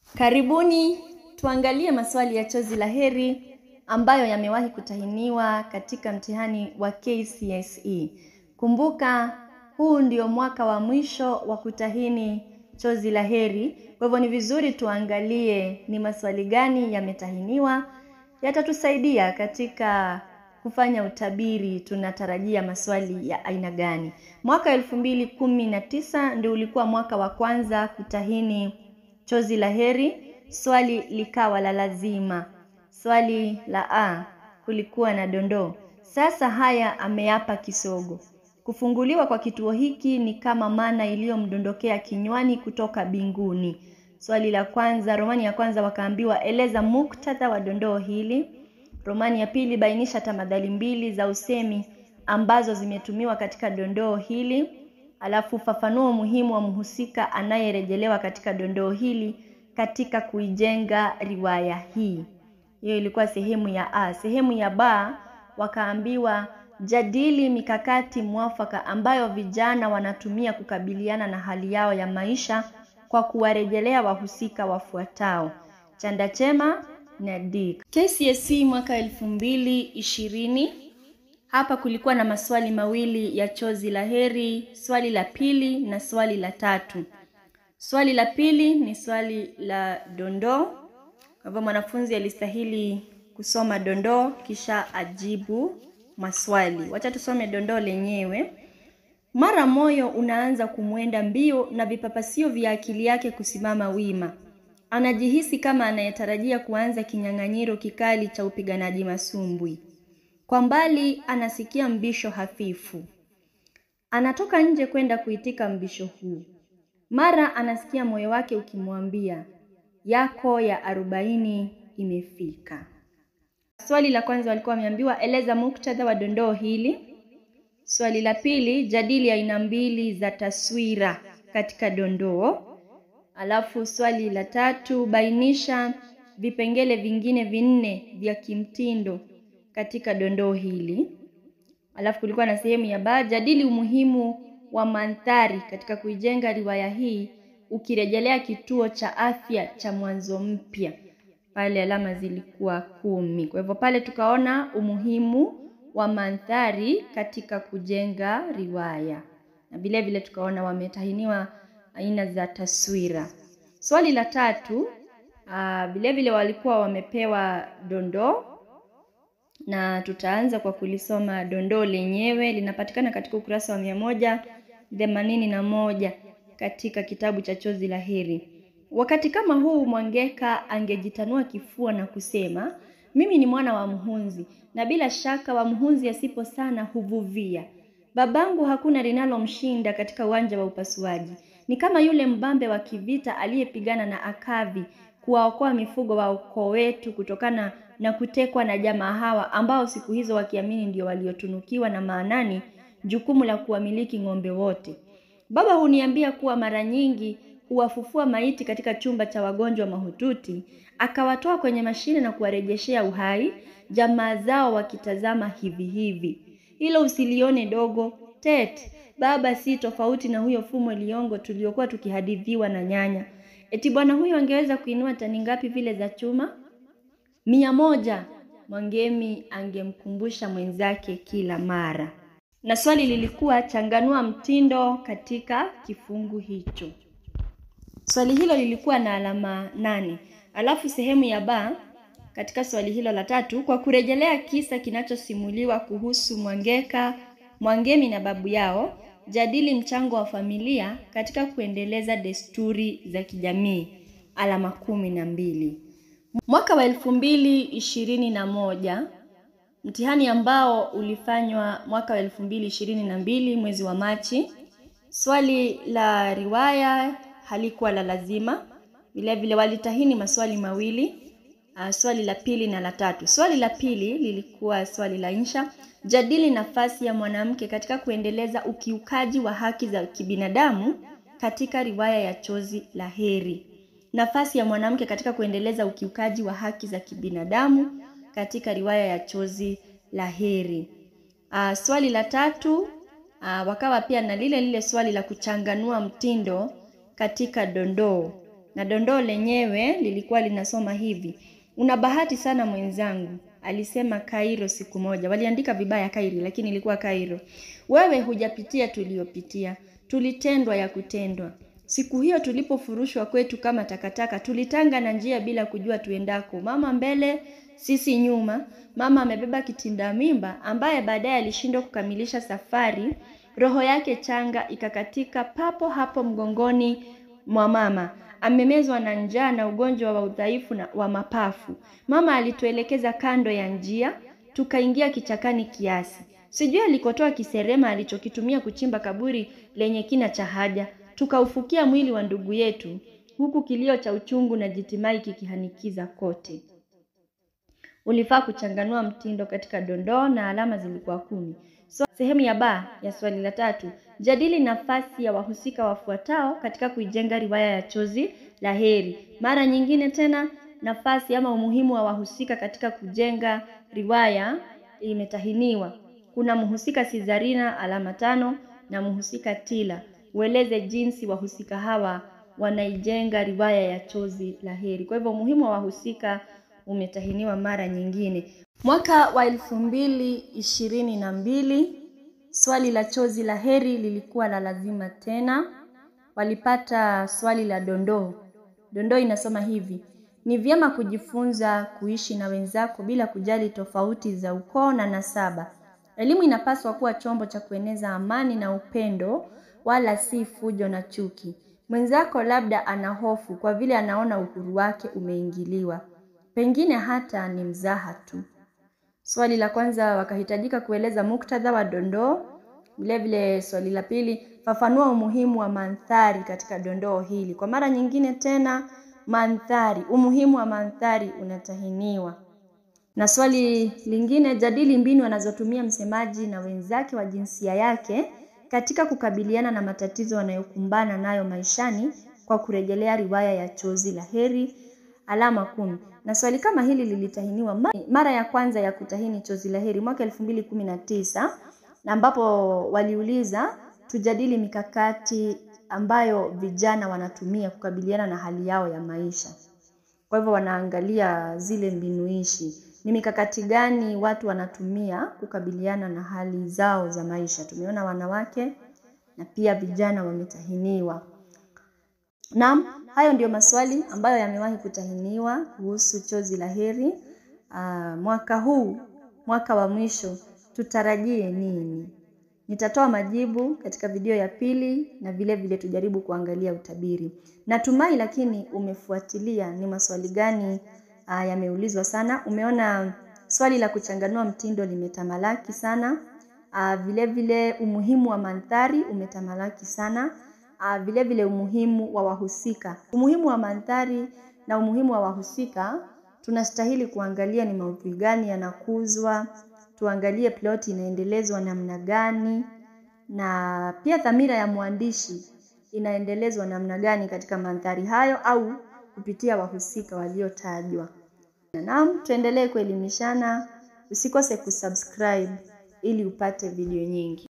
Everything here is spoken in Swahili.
Karibuni tuangalie maswali ya chozi la heri ambayo yamewahi kutahiniwa katika mtihani wa KCSE. Kumbuka huu ndio mwaka wa mwisho wa kutahini chozi la heri, kwa hivyo ni vizuri tuangalie ni maswali gani yametahiniwa, yatatusaidia katika kufanya utabiri tunatarajia maswali ya aina gani. Mwaka elfu mbili kumi na tisa ndio ulikuwa mwaka wa kwanza kutahini chozi la heri, swali likawa la lazima. Swali la A kulikuwa na dondoo. Sasa haya ameyapa kisogo. Kufunguliwa kwa kituo hiki ni kama mana iliyomdondokea kinywani kutoka binguni. Swali la kwanza, Romani ya kwanza wakaambiwa eleza muktadha wa dondoo hili. Romani ya pili, bainisha tamadhali mbili za usemi ambazo zimetumiwa katika dondoo hili. Alafu fafanua umuhimu wa mhusika anayerejelewa katika dondoo hili katika kuijenga riwaya hii. Hiyo ilikuwa sehemu ya A. Sehemu ya B wakaambiwa jadili mikakati mwafaka ambayo vijana wanatumia kukabiliana na hali yao ya maisha kwa kuwarejelea wahusika wafuatao: chanda chema na Dick. KCSE mwaka elfu mbili ishirini. Hapa kulikuwa na maswali mawili ya chozi la heri, swali la pili na swali la tatu. Swali la pili ni swali la dondoo. Kwa hivyo mwanafunzi alistahili kusoma dondoo kisha ajibu maswali. Wacha tusome dondoo lenyewe. Mara moyo unaanza kumwenda mbio na vipapasio vya akili yake kusimama wima. Anajihisi kama anayetarajia kuanza kinyang'anyiro kikali cha upiganaji masumbwi. Kwa mbali anasikia mbisho hafifu. Anatoka nje kwenda kuitika mbisho huu. Mara anasikia moyo wake ukimwambia yako ya arobaini imefika. Swali la kwanza walikuwa wameambiwa eleza muktadha wa dondoo hili. Swali la pili jadili aina mbili za taswira katika dondoo. Alafu swali la tatu bainisha vipengele vingine vinne vya kimtindo katika dondoo hili. Alafu kulikuwa na sehemu ya ba jadili umuhimu wa mandhari katika kuijenga riwaya hii ukirejelea kituo cha afya cha Mwanzo Mpya. Pale alama zilikuwa kumi. Kwa hivyo pale tukaona umuhimu wa mandhari katika kujenga riwaya, na vile vile tukaona wametahiniwa aina za taswira. Swali la tatu vile vile walikuwa wamepewa dondoo na tutaanza kwa kulisoma dondoo lenyewe. Linapatikana katika ukurasa wa mia moja themanini na moja katika kitabu cha Chozi la Heri. Wakati kama huu Mwangeka angejitanua kifua na kusema, mimi ni mwana wa mhunzi, na bila shaka wa mhunzi asipo sana huvuvia. Babangu hakuna linalomshinda katika uwanja wa upasuaji. Ni kama yule mbambe wa kivita aliyepigana na Akavi kuwaokoa mifugo wa ukoo wetu kutokana na kutekwa na jamaa hawa ambao siku hizo wakiamini ndio waliotunukiwa na maanani jukumu la kuwamiliki ng'ombe wote. Baba huniambia kuwa mara nyingi huwafufua maiti katika chumba cha wagonjwa mahututi, akawatoa kwenye mashine na kuwarejeshea uhai, jamaa zao wakitazama hivi hivi. Hilo usilione dogo tet. Baba si tofauti na huyo Fumo Liongo tuliokuwa tukihadithiwa na nyanya. Eti bwana huyo angeweza kuinua tani ngapi vile za chuma? Mia moja. Mwangemi angemkumbusha mwenzake kila mara. Na swali lilikuwa changanua mtindo katika kifungu hicho. Swali hilo lilikuwa na alama nane. Alafu sehemu ya ba katika swali hilo la tatu, kwa kurejelea kisa kinachosimuliwa kuhusu Mwangeka, Mwangemi na babu yao, jadili mchango wa familia katika kuendeleza desturi za kijamii. Alama kumi na mbili. Mwaka wa elfu mbili ishirini na moja mtihani ambao ulifanywa mwaka wa elfu mbili ishirini na mbili mwezi wa Machi. Swali la riwaya halikuwa la lazima, vilevile walitahini maswali mawili, uh, swali la pili na la tatu. Swali la pili lilikuwa swali la insha, jadili nafasi ya mwanamke katika kuendeleza ukiukaji wa haki za kibinadamu katika riwaya ya Chozi la Heri. Nafasi ya mwanamke katika kuendeleza ukiukaji wa haki za kibinadamu katika riwaya ya Chozi la Heri. Uh, swali la tatu uh, wakawa pia na lile lile swali la kuchanganua mtindo katika dondoo na dondoo lenyewe lilikuwa linasoma hivi: una bahati sana mwenzangu, alisema Kairo siku moja. Waliandika vibaya Kairi, lakini ilikuwa Kairo. Wewe hujapitia tuliyopitia, tulitendwa ya kutendwa. Siku hiyo tulipofurushwa kwetu kama takataka, tulitanga na njia bila kujua tuendako, mama mbele, sisi nyuma. Mama amebeba kitinda mimba ambaye baadaye alishindwa kukamilisha safari. Roho yake changa ikakatika papo hapo mgongoni mwa mama. Amemezwa na njaa na ugonjwa wa udhaifu na wa mapafu. Mama alituelekeza kando ya njia, tukaingia kichakani kiasi. Sijui alikotoa kiserema alichokitumia kuchimba kaburi lenye kina cha haja. Tukaufukia mwili wa ndugu yetu, huku kilio cha uchungu na jitimai kikihanikiza kote. Ulifaa kuchanganua mtindo katika dondoo na alama zilikuwa kumi. So, sehemu ya ba ya swali la tatu, jadili nafasi ya wahusika wafuatao katika kuijenga riwaya ya Chozi la Heri. Mara nyingine tena, nafasi ama umuhimu wa wahusika katika kujenga riwaya imetahiniwa. Kuna mhusika Sizarina alama tano na mhusika Tila. Ueleze jinsi wahusika hawa wanaijenga riwaya ya Chozi la Heri. Kwa hivyo umuhimu wa wahusika umetahiniwa mara nyingine. Mwaka wa elfu mbili ishirini na mbili swali la Chozi la Heri lilikuwa la lazima tena. Walipata swali la dondoo. Dondoo inasoma hivi: ni vyema kujifunza kuishi na wenzako bila kujali tofauti za ukoo na nasaba. Elimu inapaswa kuwa chombo cha kueneza amani na upendo, wala si fujo na chuki. Mwenzako labda ana hofu kwa vile anaona uhuru wake umeingiliwa, pengine hata ni mzaha tu. Swali la kwanza wakahitajika kueleza muktadha wa dondoo. Vilevile swali la pili, fafanua umuhimu wa mandhari katika dondoo hili. Kwa mara nyingine tena, mandhari, umuhimu wa mandhari unatahiniwa. Na swali lingine, jadili mbinu anazotumia msemaji na wenzake wa jinsia yake katika kukabiliana na matatizo wanayokumbana nayo maishani kwa kurejelea riwaya ya Chozi la Heri alama kumi. Na swali kama hili lilitahiniwa mara ya kwanza ya kutahini Chozi la Heri mwaka elfu mbili kumi na tisa na ambapo waliuliza tujadili mikakati ambayo vijana wanatumia kukabiliana na hali yao ya maisha. Kwa hivyo wanaangalia zile mbinuishi, ni mikakati gani watu wanatumia kukabiliana na hali zao za maisha. Tumeona wanawake na pia vijana wametahiniwa. Naam, hayo ndiyo maswali ambayo yamewahi kutahiniwa kuhusu Chozi la Heri. Aa, mwaka huu, mwaka wa mwisho, tutarajie nini? Nitatoa majibu katika video ya pili na vile vile tujaribu kuangalia utabiri. Natumai lakini umefuatilia ni maswali gani uh, yameulizwa sana. Umeona swali la kuchanganua mtindo limetamalaki sana. Uh, vile vile umuhimu wa mandhari umetamalaki sana. Uh, vile vile umuhimu wa wahusika. Umuhimu wa mandhari na umuhimu wa wahusika tunastahili kuangalia ni maudhui gani yanakuzwa, tuangalie ploti inaendelezwa namna gani, na pia dhamira ya mwandishi inaendelezwa namna gani katika mandhari hayo au kupitia wahusika waliotajwa. Naam, tuendelee kuelimishana. Usikose kusubscribe ili upate video nyingi.